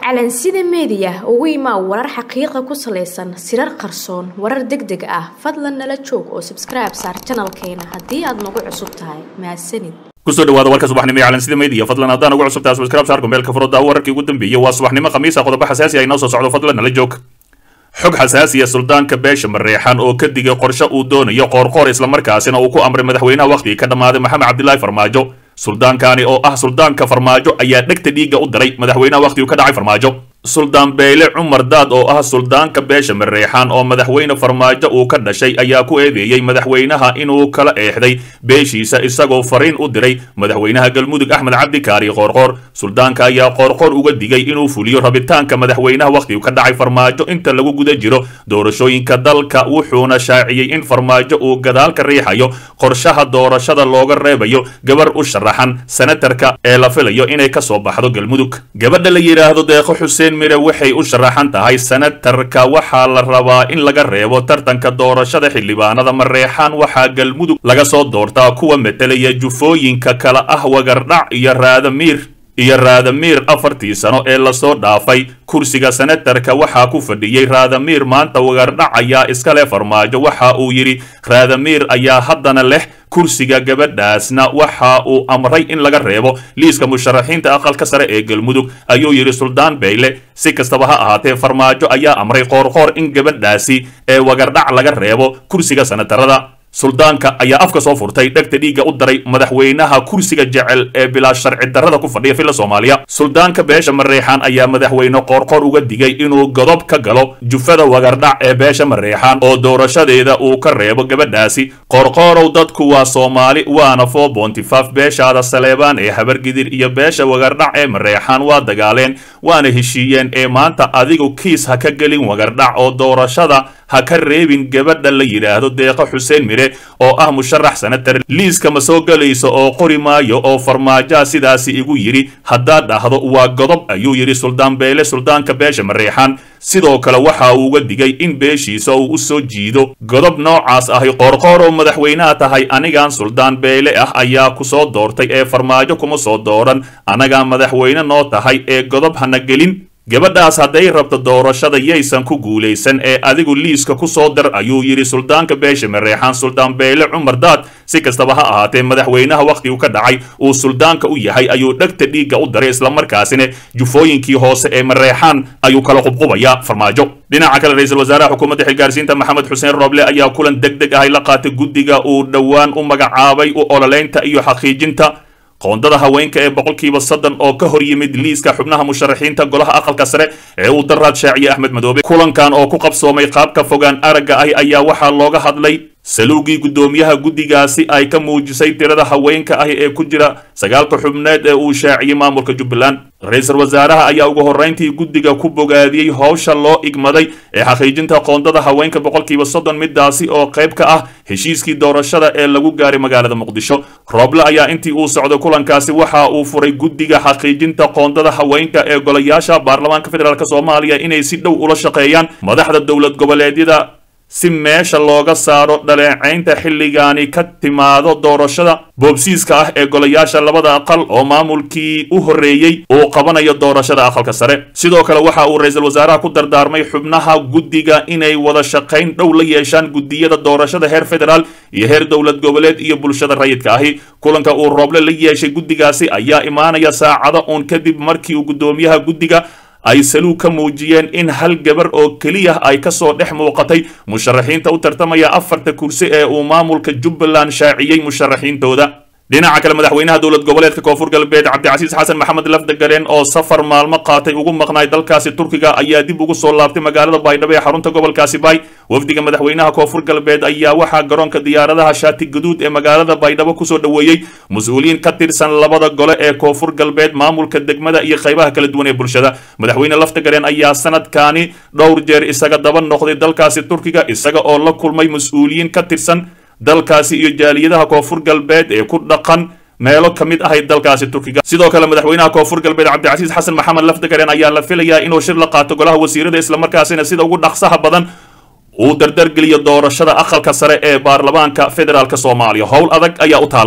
calansida meediya ugu imaa warar xaqiiqa ku salaysan sirar qarsoon warar deg deg ah fadlan nala joog oo sabskribe saar janalkeena haddii aad nagu cusub tahay mahadsanid kusoo dhawaada warka subaxnimo ee calansida media fadlan haddaan ugu cusub tahay subscribe saar kumbeelka furada wararkii ugu dambeeyay waa subaxnimo khamiisa qodobo xasaasi ah inoo soo socdo fadlan nala joog xog xasaasiya suldaanka beesha mareexan oo ka digay qorshe uu doonayo qoorqoor islamarkaasina uu ku amray madaxweynaha wakhtigii ka dhammaaday maxamed cabdilaahi farmaajo suldaankaani oo ah suldaanka farmaajo ayaa dhegta dhiigga u diray madaxweynaha wakhtigii ka dhacay farmaajo suldaan beyle cumar daad oo ah suldaanka beesha mareexan oo madaxweyne farmaajo uu ka dhashay ayaa ku eedeeyey madaxweynaha inuu kala eexday beeshiisa isagoo fariin u diray madaxweynaha galmudug axmed cabdi kaari qoorqoor suldaanka ayaa qoorqoor uga digay inuu fuliyo rabitaanka madaxweynaha wakhtigu ka dhacay farmaajo inta lagu guda jiro doorashooyinka dalka wuxuuna shaaciyey in farmaajo uu gadaal ka riixayo qorshaha doorashada looga reebayo gabar u sharaxan senatarka ee la filayo inay ka soo baxdo galmudug gabadha la yidhaahdo deeqo xuseen mire waxay u sharaxan tahay senatarka waxaa la rabaa in laga reebo tartanka doorashada xildhibaanada mareexaan waxaa galmudug laga soo doortaa kuwa metelaya jufooyinka kala ah wagardhac iyo raadamiir iyo raadamiir afartii sano ee lasoo dhaafay kursiga senatarka waxaa ku fadhiyey raadamiir maanta wagardhac ayaa iska leh farmaajo waxa uu yidhi raadamiir ayaa haddana leh kursiga gabadhaasna waxa uu amray in laga reebo liiska musharaxiinta aqalka sare ee galmudug ayuu yidhi suldaan beyle si kastaba ha ahaatee farmaajo ayaa amray qoorqoor in gabadhaasi ee wagardhac laga reebo kursiga senatarada suldaanka ayaa afka soo furtay dhegta dhiigga u daray madaxweynaha kursiga jecel ee bilaa sharci darrada ku fadhiya filla soomaaliya suldaanka beesha mareexaan ayaa madaxweyne qoorqoor uga digay inuu godob ka galo jufada wagardhac ee beesha mareexaan oo doorashadeeda uu ka reebo gabadhaasi qoorqoorow dadku waa soomaali waana foo boontifaaf beeshaada saleebaan ee habargidir iyo beesha wagardhac ee mareexaan waa dagaaleen waana heshiiyeen ee maanta adigu kiis ha ka gelin wagardhac oo doorashada ha ka reebin gabadha la yidhaahdo deeqo xuseen mire oo ah musharax senatar liiska ma soo gelayso oo qori maayo oo farmaajoa sidaasi igu yidhi haddaad dhahdo waa godob ayuu yidhi suldaan beele suldaanka beesha mareexaan sidoo kale waxa uu uga digay in beeshiisa uu u soo jiido godob noocaas ahi qoorqoor oo madaxweynaha tahay anigaan suldaan beele ah ayaa ku soo doortay ee farmaajo kuma soo dooran anagaa madaxweyne noo tahay ee godob hana gelin gabadhaas hadday rabto doorashada yaysan ku guulaysan ee adigu liiska ku soo dar ayuu yidhi suldaanka beesha mareexaan suldaan beele cumar daad si kastaba ha ahaatee madaxweynaha wakhtigu ka dhacay uu suldaanka u yahay ayuu dhegta dhiigga u daray islamarkaasina jufooyinkii hoose ee mareexaan ayuu kala qubqubayaa farmaajo dhinaca kale ra-iisul wasaaraha xukuumadda xilgaarsiinta maxamed xuseen rooble ayaa kulan deg deg ahay la qaatay guddiga uu dhowaan u magacaabay u ololeynta iyo xaqiijinta qoondada haweenka ee boqolkiiba soddon oo ka hor yimid liiska xubnaha musharaxiinta golaha aqalka sare ee uu daraad shaaciye axmed madoobe kulankan oo ku qabsoomay qaabka fogaan aragga ah ayaa waxaa looga hadlay saluugii guddoomiyaha guddigaasi ay ka muujisay tirada haweenka ah ee ku jira sagaalka xubneed ee uu shaaciyey maamulka jubbaland ra-iisul wasaaraha ayaa ugu horrayntii guddiga ku bogaadiyey howsha loo igmaday ee xaqiijinta qoondada haweenka boqolkiiba soddon midaasi oo qayb ka ah heshiiskii doorashada ee lagu gaaray magaalada muqdisho rooble ayaa intii uu socday kulankaasi waxa uu furay guddiga xaqiijinta qoondada haweenka ee golayaasha baarlamaanka federaalk soomaaliya inay si dhow ula shaqeeyaan madaxda dowlad goboleedyada si meesha looga saaro dhaleecaynta xilligaani ka timaado doorashada boobsiiska ah ee golayaasha labada aqal oo maamulkii u horreeyey uu qabanayo doorashada aqalka sare sidoo kale waxa uu ra-iisul wasaaraha ku dardaarmay xubnaha guddiga inay wada shaqayn dhow la yeeshaan guddiyada doorashada heer federaal iyo heer dowlad goboleed iyo bulshada rayidka ahi kulanka uu rooble la yeeshay guddigaasi ayaa imaanaya saacado uun kadib markii uu guddoomiyaha guddiga ay saluug ka muujiyeen in hal gabar oo keliya ay ka soo dhex muuqatay musharaxiinta u tartamaya afarta kursi ee uu maamulka jubbaland shaaciyey musharaxiintooda dhinaca kale madaxweynaha dowlad goboleedka koonfur galbeed cabdicasiis xasan maxamed lafdagaleen oo safar maalmo qaatay ugu maqnaay dalkaasi turkiga ayaa dib ugu soo laabtay magaalada baydhabo ee xarunta gobolkaasi baay wafdiga madaxweynaha koonfur galbeed ayaa waxaa garoonka diyaaradaha shaati gaduud ee magaalada baydhabo kusoo dhoweeyey mas-uuliyiin ka tirsan labada gole ee koonfur galbeed maamulka degmada iyo qaybaha kala duwan ee bulshada madaxweyne lafdagaleen ayaa sanadkaani dhowr jeer isaga daba noqday dalkaasi turkiga isaga oo la kulmay mas-uuliyiin ka tirsan dalkaasi iyo jaaliyadaha koonfur galbeed ee ku dhaqan meelo ka mid ahay dalkaasi turkiga sidoo kale madaxweynaha koonfur galbeed cabdicasiis xasan maxamed lafdagaren ayaa la filayaa inuu shir la qaato golaha wasiirada islamarkaasina sida ugu dhaqsaha badan uu dardargeliyo doorashada aqalka sare ee baarlamaanka federaalk soomaaliya howl adag ayaa u taallo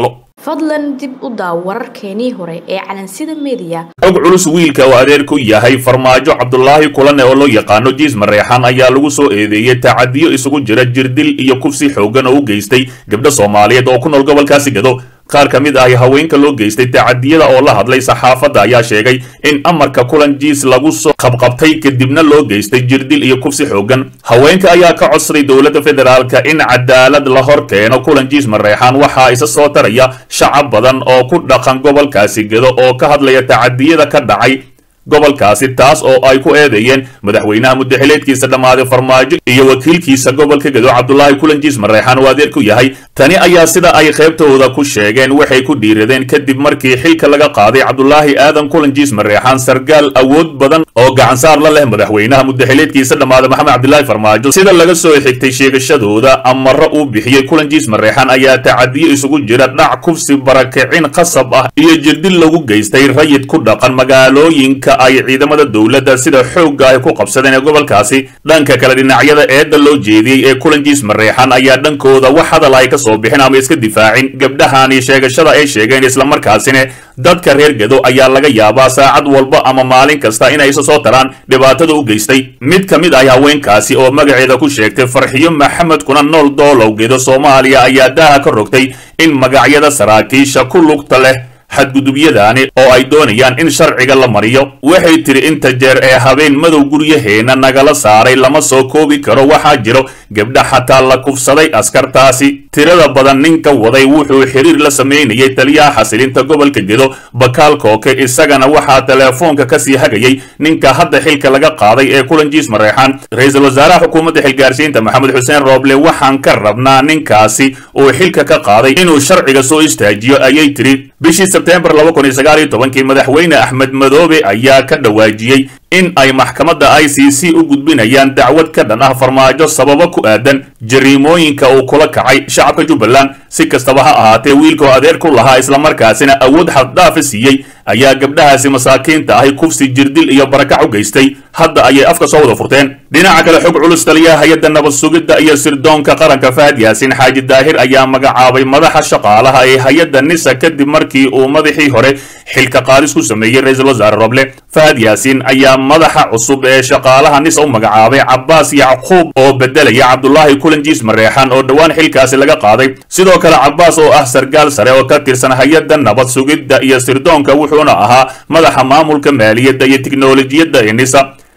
fadlan dib u daaw wararkeenii hore ee calansida mediya xog culus wiilka oo adeer ku yahay farmaajo cabdulaahi kulane oo loo yaqaano jiis mareexan ayaa lagu soo eedeeyey tacadiyo isugu jira jirdil iyo kufsi xooggan oo u geystay gabdho soomaaliyeed oo ku nool gobolkaasi gado qaar ka mid ah haweenka loo geystay tacadiyada oo la hadlay saxaafadda ayaa sheegay in amarka kulan jiis lagu soo qabqabtay kadibna loo geystay jirdil iyo kufsi xooggan haweenka ayaa ka codsaday dowladda federaalka in cadaalad la hor keeno kulan jiis mareexaan waxaa isa soo taraya shacab badan oo ku dhaqan gobolkaasi gedo oo ka hadlaya tacadiyada ka dhacay gobolkaasi taas oo ay ku eedeeyeen madaxweynaha muddaxileedkiisa dhammaaday farmaajo iyo wakiilkiisa gobolka gedo cabdulaahi kulanjiis mareexaan oo adeer ku yahay tani ayaa sida ay qaybtooda ku sheegeen waxay ku dhiiradeen kadib markii xilka laga qaaday cabdulaahi aadan kulanjiis mareexaan sargaal awood badan oo gacansaar la leh madaxweynaha muddaxileedkiisa dhammaaday maxamed cabdilaahi farmaajo sida laga soo xigtay sheegashadooda amaro uu bixiyey kulanjiis mareexaan ayaa tacadiyo isugu jira dhac kufsi barakicin qasab ah iyo jirdil lagu geystay rayid ku dhaqan magaalooyinka ay ciidamada dowladda sida xoogga ay ku qabsadeen ee gobolkaasi dhanka kale dhinacyada eedda loo jeediyey ee kulanjiis mareexan ayaa dhankooda wax hadal ay ka soo bixin ama iska difaacin gabdhahani sheegashada ay sheegeen islamarkaasina dadka reer gedo ayaa laga yaabaa saacad walba ama maalin kasta inay isa soo taraan dhibaatada u geystay mid ka mid ah haweenkaasi oo magaceeda ku sheegtay farxiyo maxamed kuna nool doolow gedo soomaaliya ayaa daaha ka rogtay in magacyada saraakiisha ku lugta leh xadgudubyadaani oo ay doonayaan in sharciga la mariyo waxay tiri inta jeer ee habeen madow guryaheena nagala saaray lama soo koobi karo waxaa jiro gabdha xataa la kufsaday askartaasi tirada badan ninka waday wuxuu xiriir la samaynayay taliyaha xasilinta gobolka gedo bakaal kooke isagana waxaa teleefoonka kasii hagayay ninka hadda xilka laga qaaday ee kulanjiis mareexaan ra-iisul wasaaraha xukuumadda xilgaarsiinta maxamed xuseen rooble waxaan ka rabnaa ninkaasi uu xilka ka qaaday inuu sharciga soo istaajiyo ayay tiri bishii sebtembar laba kun iyo sagaal iyo tobankii madaxweyne axmed madoobe ayaa ka dhawaajiyey in ay maxkamadda i c c u gudbinayaan dacwad ka dhan ah farmaajo sababo ku aadan jariimooyinka uu kula kacay shacabka jubbaland si kastaba ha ahaatee wiilka oo adeer ku lahaa islamarkaasina awood xaddhaafa siiyey ayaa gabdhahaasi masaakiinta ahi kufsi jirdil iyo barakac u geystay hadda ayay afka soo wada furteen dhinaca kale xog culus taliyaha hay-adda nabad sugidda iyo sirdoonka qaranka fahad yaasin xaaji daahir ayaa magacaabay madaxa shaqaalaha ee hay-adda nisa kadib markii uu madaxii hore xilka qaadis ku sameeyey ra-iisul wasaare roble fahad yaasiin ayaa madaxa cusub ee shaqaalaha nisa u magacaabay cabbaas yacquub oo bedelaya cabdulaahi kulanjiis mareexan oo dhowaan xilkaasi laga qaaday sidoo kale cabbaas oo ah sargaal sare oo ka tirsan hay-adda nabad sugidda iyo sirdoonka wuxuuna ahaa madaxa maamulka maaliyadda iyo tiknolojiyadda ee nisa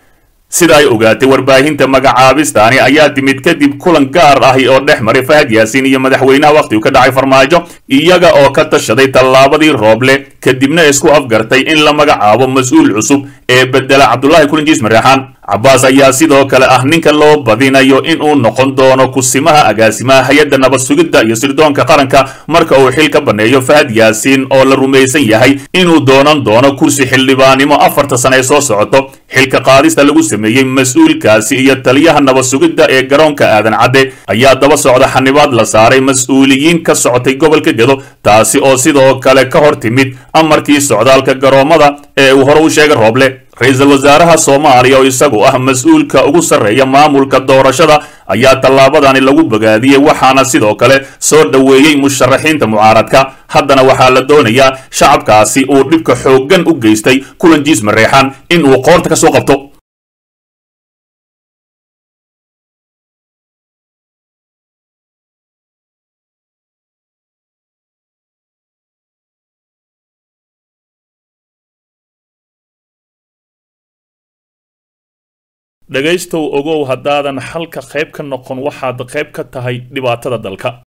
sida ay ogaatay warbaahinta magacaabistaani ayaa timid kadib kulan gaar ahi oo dhex maray fahad yaasiin iyo madaxweynaha wakhtigu ka dhacay farmaajo iyaga oo ka tashaday tallaabadii rooble kadibna isku afgartay in la magacaabo mas-uul cusub ee bedela cabdulaahi kulanjiis mareexaan cabbaas ayaa sidoo kale ah ninka loo badinayo in uu noqon doono kusimaha agaasimaha hay-adda nabad sugidda iyo sirdoonka qaranka marka uu xil ka banneeyo fahad yaasiin oo la rumaysan yahay inuu doonan doono kursi xildhibaannimo afarta sane ee soo socoto xilka qaadista lagu sameeyey mas-uulkaasi iyo taliyaha nabad sugidda ee garoonka aadan cadde ayaa daba socda xanibaad la saaray mas-uuliyiin ka socotay gobolka gedo taasi oo sidoo kale ka hor timid amarkii socdaalka garoommada ee uu hore u sheegay rooble ra-iisul wasaaraha soomaaliya oo isagu ah mas-uulka ugu sarreeya maamulka doorashada ayaa tallaabadani lagu bogaadiyey waxaana sidoo kale soo dhoweeyey musharaxiinta mucaaradka haddana waxaa la doonayaa shacabkaasi uu dhibka xooggan u geystay kulanjiis mareexan in uu qoorta ka soo qabto dhegaystow ogow haddaadan xalka qayb ka noqon waxaad qayb ka tahay dhibaatada dalka